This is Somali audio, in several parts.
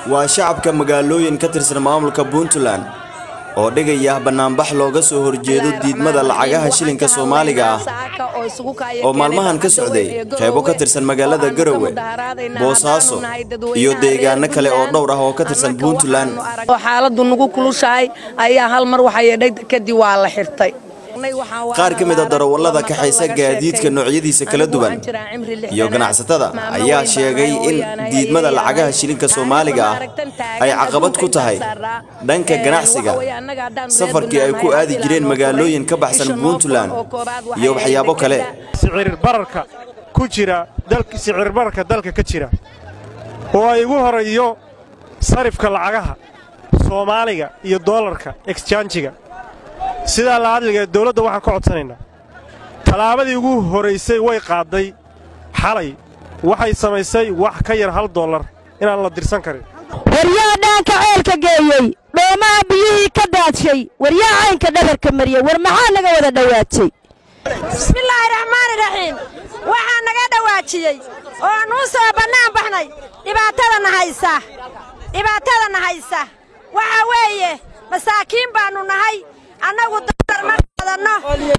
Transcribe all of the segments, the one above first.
waa shacabka magaalooyin ka tirsan maamulka puntland oo dhigaya bannaanbax looga soo horjeedo diidmada lacagaha shilinka soomaaliga ah oo maalmahan ka socday qaybo ka tirsan magaalada garowe boosaaso iyo deegaano kale oo dhowr ah oo ka tirsan puntland xaaladu nagu kulushahay ayaa hal mar waxaa yeedhay kadib waa la xirtay qaar ka mid a darawallada kaxaysa gaadiidka noocyadiisa kala duwan iyo ganacsatada ayaa sheegay in diidmada lacagaha shilinka soomaaliga ah ay caqabad ku tahay dhanka ganacsiga safarkii ay ku aadi jireen magaalooyin ka baxsan puntland iyo waxyaabo kale sicirbararka ku jira sicirbararka dalka ka jira oo ay ugu horeeyo sarifka lacagaha soomaaliga iyo doolarka eksjaanjiga sidaa la hadliga dawladda waxaan ka codsanaynaa tallaabadii ugu horaysay way qaadday xalay waxay samaysay wax ka yar hal dollar inaan la dirsan karin waryaa dhaanka ceelka geeyey dhoomaha biyihii ka daadshay waryaa caynka dhabarka mariyey war maxaa naga wada dhowaajay bismillaahi raxmaani raxiim waxaa naga dhowaajiyey oo nuu soo bannaan baxnay dhibaatadana haysa dhibaatadana haysa waxaa weeye masaakiin baannu nahay annagu dalar ma qaadanno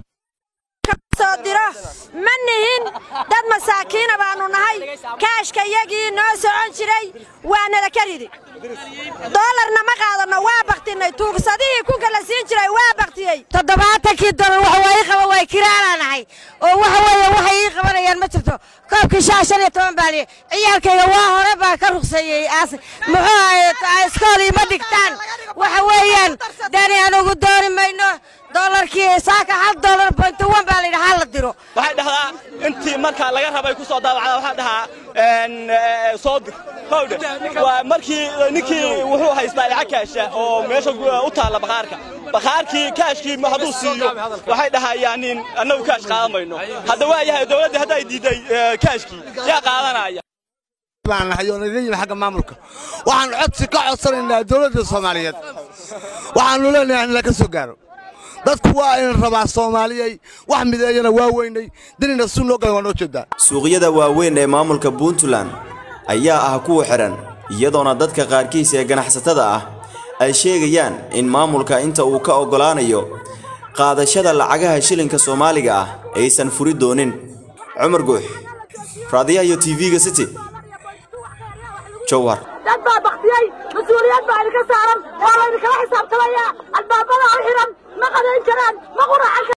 soo diro ma nihin dad masaakiina baannu nahay kaashka yagii noo socon jiray waa nala ka ridi doolarna ma qaadanno waa baktinay tuugsadihii ku kala siin jiray waa baktiyey toddobaatankii dolar wax waa ii qaba way kiraanaanahay oo waxa weeye waxay ii qabanayaan ma jirto koobkii shaa shan iyo toban baan ciyaalkayga waa hore baa ka rugseeyey aas muxuu ahay iskool iima dhigtaan waxa weeyaan dani anugu dooni mayno dolarkii saaka hal dolar bointi wan baa layidhi hal la diro waxay dhahdaa intii markaa laga rabay ku soo daabacda waxaa dhahaa soo dir howdhe waa markii ninkii wuxuu haystaa lacag kaasha oo meesha u taalla bakhaarka bakhaarkii kaashkii hadduu siiyo waxay dhahayaan annagu kaash qaadan mayno hadda waa yahay dowladdii hadday diidday kaashkii yaa qaadanaya agga maamulka waxaan codsi ka codsanaynaa dowladda soomaaliyeed waxaannu leenahay in laga soo gaaro dadku waa in rabaa soomaaliyey wax mideeyana waa weynay dinina si noo galan waa noo jeedaa suuqyada waaweyn ee maamulka puntland ayaa ah kuwa xidhan iyadoona dadka qaarkiis ee ganacsatada ah ay sheegayaan in maamulka inta uu ka oggolaanayo qaadashada lacagaha shilinka soomaaliga ah aysan furi doonin cumar guux raadiyaha iyo tv-ga city jowhar dad baa baktiyey mas-uuliyad baa idinka saaran oo laydinkala xisaabtamayaa albaabada u xidhan ma qadayn karaan ma quracan